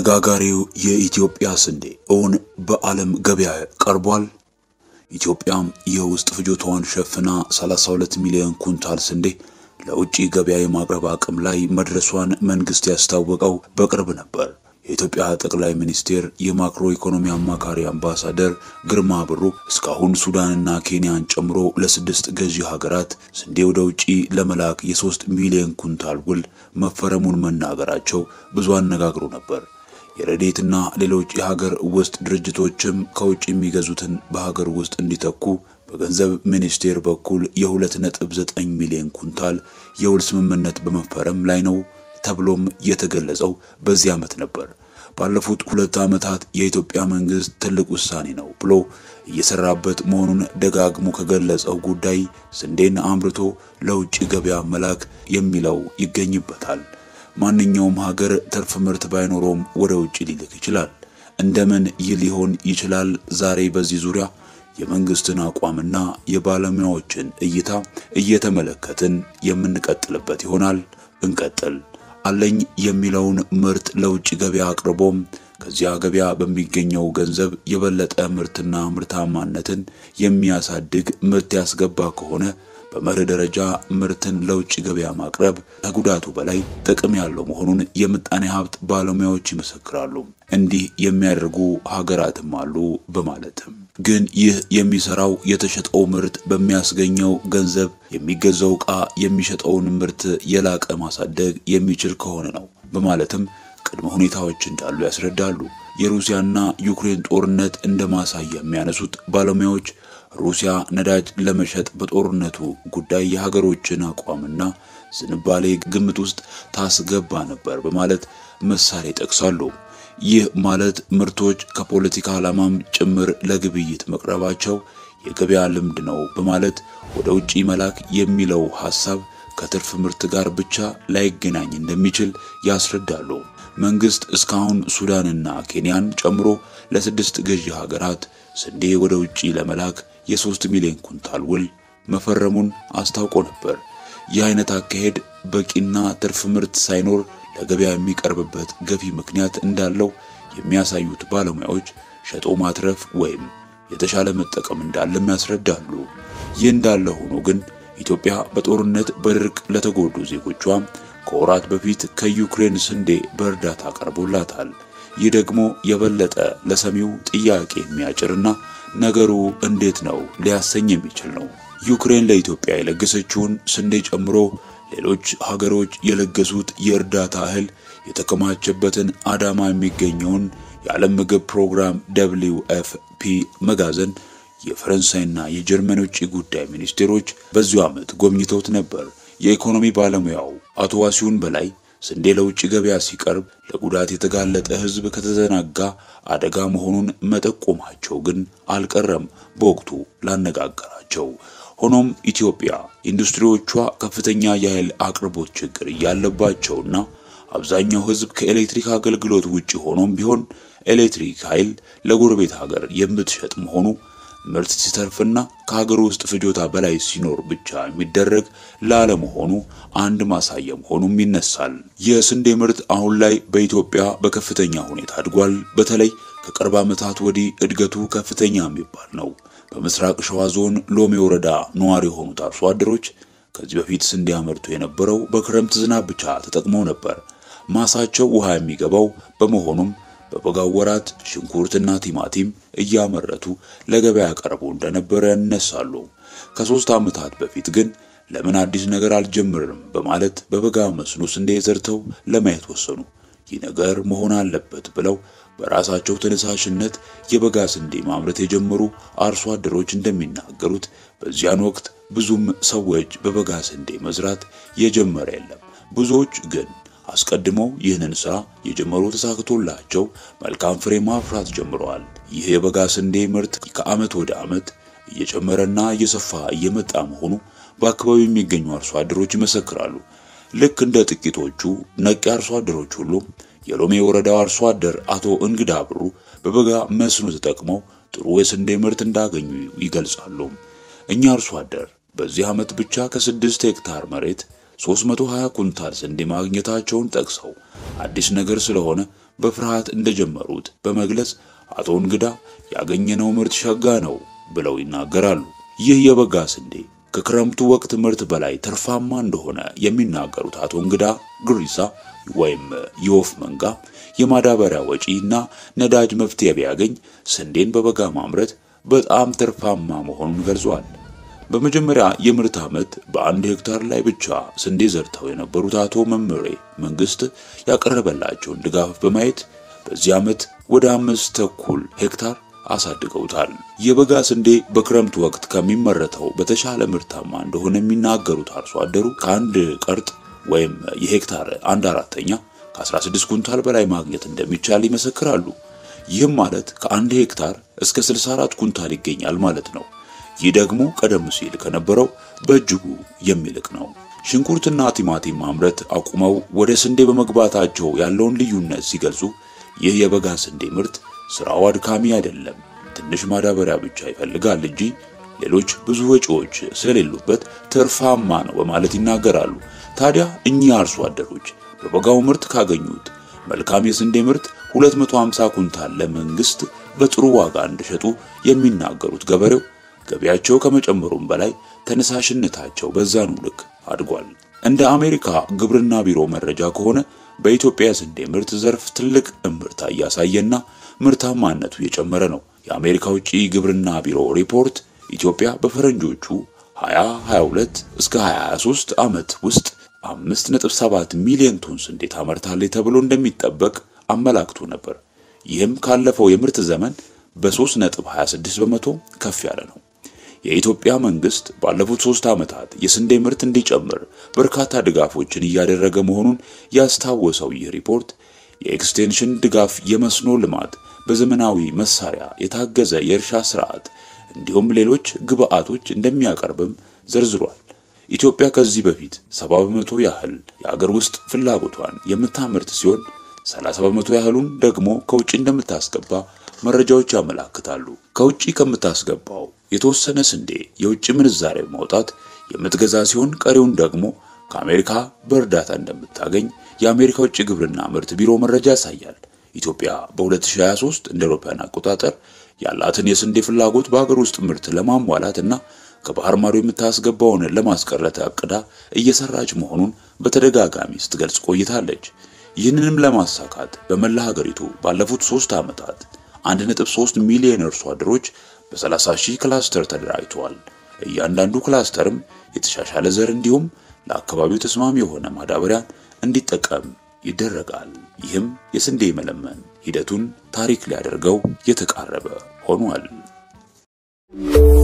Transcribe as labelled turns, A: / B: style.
A: አነጋጋሪው የኢትዮጵያ ስንዴ እውን በዓለም ገበያ ቀርቧል። ኢትዮጵያም የውስጥ ፍጆታዋን ሸፍና 32 ሚሊዮን ኩንታል ስንዴ ለውጭ ገበያ የማቅረብ አቅም ላይ መድረሷን መንግስት ያስታወቀው በቅርብ ነበር። የኢትዮጵያ ጠቅላይ ሚኒስቴር የማክሮ ኢኮኖሚ አማካሪ አምባሳደር ግርማ ብሩ እስካሁን ሱዳንና ኬንያን ጨምሮ ለስድስት ገዢ ሀገራት ስንዴ ወደ ውጪ ለመላክ የሶስት ሚሊዮን ኩንታል ውል መፈረሙን መናገራቸው ብዙ አነጋግሮ ነበር። የረዴትና ሌሎች የሀገር ውስጥ ድርጅቶችም ከውጭ የሚገዙትን በሀገር ውስጥ እንዲተኩ በገንዘብ ሚኒስቴር በኩል የ2.9 ሚሊዮን ኩንታል የውል ስምምነት በመፈረም ላይ ነው ተብሎም የተገለጸው በዚህ ዓመት ነበር። ባለፉት ሁለት ዓመታት የኢትዮጵያ መንግስት ትልቅ ውሳኔ ነው ብሎ እየሰራበት መሆኑን ደጋግሞ ከገለጸው ጉዳይ ስንዴን አምርቶ ለውጭ ገበያ መላክ የሚለው ይገኝበታል። ማንኛውም ሀገር ትርፍ ምርት ባይኖረውም ወደ ውጭ ሊልክ ይችላል። እንደምን ይህ ሊሆን ይችላል? ዛሬ በዚህ ዙሪያ የመንግስትን አቋምና የባለሙያዎችን እይታ እየተመለከትን የምንቀጥልበት ይሆናል። እንቀጥል። አለኝ የሚለውን ምርት ለውጭ ገበያ አቅርቦም ከዚያ ገበያ በሚገኘው ገንዘብ የበለጠ ምርትና ምርታማነትን የሚያሳድግ ምርት ያስገባ ከሆነ በመርህ ደረጃ ምርትን ለውጭ ገበያ ማቅረብ ከጉዳቱ በላይ ጥቅም ያለው መሆኑን የምጣኔ ሀብት ባለሙያዎች ይመሰክራሉ። እንዲህ የሚያደርጉ ሀገራትም አሉ በማለትም ግን ይህ የሚሰራው የተሸጠው ምርት በሚያስገኘው ገንዘብ የሚገዛው ዕቃ የሚሸጠውን ምርት የላቀ ማሳደግ የሚችል ከሆነ ነው በማለትም ቅድመ ሁኔታዎች እንዳሉ ያስረዳሉ። የሩሲያና ዩክሬን ጦርነት እንደ ማሳያ የሚያነሱት ባለሙያዎች ሩሲያ ነዳጅ ለመሸጥ በጦርነቱ ጉዳይ የሀገሮችን አቋምና ዝንባሌ ግምት ውስጥ ታስገባ ነበር በማለት ምሳሌ ይጠቅሳሉ። ይህ ማለት ምርቶች ከፖለቲካ ዓላማም ጭምር ለግብይት መቅረባቸው የገበያ ልምድ ነው በማለት ወደ ውጪ መላክ የሚለው ሐሳብ ከትርፍ ምርት ጋር ብቻ ላይገናኝ እንደሚችል ያስረዳሉ። መንግስት እስካሁን ሱዳንና ኬንያን ጨምሮ ለስድስት ገዢ ሀገራት ስንዴ ወደ ውጪ ለመላክ የሶስት ሚሊዮን ኩንታል ውል መፈረሙን አስታውቆ ነበር። ይህ አይነት አካሄድ በቂና ትርፍ ምርት ሳይኖር ለገበያ የሚቀርብበት ገፊ ምክንያት እንዳለው የሚያሳዩት ባለሙያዎች ሸጦ ማትረፍ ወይም የተሻለ መጠቀም እንዳለም ያስረዳሉ። ይህ እንዳለ ሆኖ ግን ኢትዮጵያ በጦርነት በድርቅ ለተጎዱ ዜጎቿ ከወራት በፊት ከዩክሬን ስንዴ በእርዳታ ቀርቦላታል። ይህ ደግሞ የበለጠ ለሰሚው ጥያቄ የሚያጭርና ነገሩ እንዴት ነው ሊያሰኝ የሚችል ነው። ዩክሬን ለኢትዮጵያ የለገሰችውን ስንዴ ጨምሮ ሌሎች ሀገሮች የለገሱት የእርዳታ እህል የተከማቸበትን አዳማ የሚገኘውን የዓለም ምግብ ፕሮግራም ደብሊው ኤፍ ፒ መጋዘን የፈረንሳይና የጀርመን ውጭ ጉዳይ ሚኒስቴሮች በዚሁ ዓመት ጎብኝተውት ነበር። የኢኮኖሚ ባለሙያው አቶ ዋሲሁን በላይ ስንዴ ለውጭ ገበያ ሲቀርብ ለጉዳት የተጋለጠ ሕዝብ ከተዘናጋ አደጋ መሆኑን መጠቆማቸው ግን አልቀረም በወቅቱ ላነጋገራቸው። ሆኖም ኢትዮጵያ ኢንዱስትሪዎቿ ከፍተኛ የኃይል አቅርቦት ችግር እያለባቸውና አብዛኛው ሕዝብ ከኤሌክትሪክ አገልግሎት ውጭ ሆኖም ቢሆን ኤሌክትሪክ ኃይል ለጎረቤት ሀገር የምትሸጥ መሆኑ ምርት ሲተርፍና ከሀገር ውስጥ ፍጆታ በላይ ሲኖር ብቻ የሚደረግ ላለመሆኑ አንድ ማሳያ መሆኑም ይነሳል። የስንዴ ምርት አሁን ላይ በኢትዮጵያ በከፍተኛ ሁኔታ አድጓል። በተለይ ከቅርብ ዓመታት ወዲህ እድገቱ ከፍተኛ የሚባል ነው። በምስራቅ ሸዋ ዞን ሎሜ ወረዳ ነዋሪ የሆኑት አርሶ አደሮች ከዚህ በፊት ስንዴ ያመርቱ የነበረው በክረምት ዝናብ ብቻ ተጠቅመው ነበር። ማሳቸው ውሃ የሚገባው በመሆኑም በበጋው ወራት ሽንኩርትና ቲማቲም እያመረቱ ለገበያ ቀርቦ እንደነበረ ያነሳሉ። ከሶስት ዓመታት በፊት ግን ለምን አዲስ ነገር አልጀምርም በማለት በበጋ መስኖ ስንዴ ዘርተው ለማየት ወሰኑ። ይህ ነገር መሆን አለበት ብለው በራሳቸው ተነሳሽነት የበጋ ስንዴ ማምረት የጀመሩ አርሶ አደሮች እንደሚናገሩት በዚያን ወቅት ብዙም ሰዎች በበጋ ስንዴ መዝራት የጀመረ የለም። ብዙዎች ግን አስቀድመው ይህንን ስራ የጀመሩ ተሳክቶላቸው መልካም ፍሬ ማፍራት ጀምረዋል። ይህ የበጋ ስንዴ ምርት ከዓመት ወደ ዓመት እየጨመረና እየሰፋ እየመጣ መሆኑ በአካባቢው የሚገኙ አርሶ አደሮች ይመሰክራሉ። ልክ እንደ ጥቂቶቹ ነቂ አርሶ አደሮች ሁሉ የሎሜ ወረዳው አርሶ አደር አቶ እንግዳ ብሩ በበጋ መስኖ ተጠቅመው ጥሩ የስንዴ ምርት እንዳገኙ ይገልጻሉ። እኛ አርሶ አደር በዚህ ዓመት ብቻ ከስድስት ሄክታር መሬት 320 ኩንታል ስንዴ ማግኘታቸውን ጠቅሰው አዲስ ነገር ስለሆነ በፍርሃት እንደጀመሩት በመግለጽ አቶ እንግዳ ያገኘነው ምርት ሸጋ ነው ብለው ይናገራሉ። ይህ የበጋ ስንዴ ከክረምቱ ወቅት ምርት በላይ ትርፋማ እንደሆነ የሚናገሩት አቶ እንግዳ ግሪሳ ወይም የወፍ መንጋ የማዳበሪያ ወጪ እና ነዳጅ መፍትሄ ቢያገኝ ስንዴን በበጋ ማምረት በጣም ትርፋማ መሆኑን ገልጿል። በመጀመሪያ የምርት ዓመት በአንድ ሄክታር ላይ ብቻ ስንዴ ዘርተው የነበሩት አቶ መምሬ መንግስት ያቀረበላቸውን ድጋፍ በማየት በዚህ ዓመት ወደ አምስት ተኩል ሄክታር አሳድገውታል። የበጋ ስንዴ በክረምት ወቅት ከሚመረተው በተሻለ ምርታማ እንደሆነ የሚናገሩት አርሶ አደሩ ከአንድ ቀርጥ ወይም የሄክታር አንድ አራተኛ ከ16 ኩንታል በላይ ማግኘት እንደሚቻል ይመሰክራሉ። ይህም ማለት ከአንድ ሄክታር እስከ 64 ኩንታል ይገኛል ማለት ነው። ይህ ደግሞ ቀደም ሲል ከነበረው በእጅጉ የሚልቅ ነው። ሽንኩርትና ቲማቲም ማምረት አቁመው ወደ ስንዴ በመግባታቸው ያለውን ልዩነት ሲገልጹ ይህ የበጋ ስንዴ ምርት ስራው አድካሚ አይደለም፣ ትንሽ ማዳበሪያ ብቻ ይፈልጋል እንጂ ሌሎች ብዙ ወጪዎች ስለሌሉበት ትርፋማ ነው በማለት ይናገራሉ። ታዲያ እኚህ አርሶ አደሮች በበጋው ምርት ካገኙት መልካም የስንዴ ምርት 250 ኩንታል ለመንግስት በጥሩ ዋጋ እንደሸጡ የሚናገሩት ገበሬው ገቢያቸው ከመጨመሩም በላይ ተነሳሽነታቸው በዛኑ ልክ አድጓል። እንደ አሜሪካ ግብርና ቢሮ መረጃ ከሆነ በኢትዮጵያ የስንዴ ምርት ዘርፍ ትልቅ እምርታ እያሳየና ምርታማነቱ የጨመረ ነው። የአሜሪካ ውጭ ግብርና ቢሮ ሪፖርት ኢትዮጵያ በፈረንጆቹ 2022 እስከ 23 ዓመት ውስጥ 5.7 ሚሊዮን ቶን ስንዴ ታመርታለች ተብሎ እንደሚጠበቅ አመላክቶ ነበር። ይህም ካለፈው የምርት ዘመን በ3.26 በመቶ ከፍ ያለ ነው። የኢትዮጵያ መንግስት ባለፉት ሶስት ዓመታት የስንዴ ምርት እንዲጨምር በርካታ ድጋፎችን እያደረገ መሆኑን ያስታወሰው ይህ ሪፖርት የኤክስቴንሽን ድጋፍ፣ የመስኖ ልማት፣ በዘመናዊ መሳሪያ የታገዘ የእርሻ ስርዓት እንዲሁም ሌሎች ግብዓቶች እንደሚያቀርብም ዘርዝሯል። ኢትዮጵያ ከዚህ በፊት 70 በመቶ ያህል የአገር ውስጥ ፍላጎቷን የምታመርት ሲሆን 30 በመቶ ያህሉን ደግሞ ከውጭ እንደምታስገባ መረጃዎች ያመላክታሉ። ከውጭ ከምታስገባው የተወሰነ ስንዴ የውጭ ምንዛሬ ማውጣት የምትገዛ ሲሆን ቀሪውን ደግሞ ከአሜሪካ በእርዳታ እንደምታገኝ የአሜሪካ ውጭ ግብርና ምርት ቢሮ መረጃ ያሳያል። ኢትዮጵያ በ2023 እንደ አውሮፓውያን አቆጣጠር ያላትን የስንዴ ፍላጎት በሀገር ውስጥ ምርት ለማሟላት እና ከባህር ማዶ የምታስገባውን ለማስቀረት አቅዳ እየሰራች መሆኑን በተደጋጋሚ ስትገልጽ ቆይታለች። ይህንንም ለማሳካት በመላ ሀገሪቱ ባለፉት ሶስት ዓመታት 1.3 ሚሊዮን አርሶ አደሮች በ30 ሺህ ክላስተር ተደራጅተዋል። እያንዳንዱ ክላስተርም የተሻሻለ ዘር እንዲሁም ለአካባቢው ተስማሚ የሆነ ማዳበሪያን እንዲጠቀም ይደረጋል። ይህም የስንዴ መለመን ሂደቱን ታሪክ ሊያደርገው የተቃረበ ሆኗል።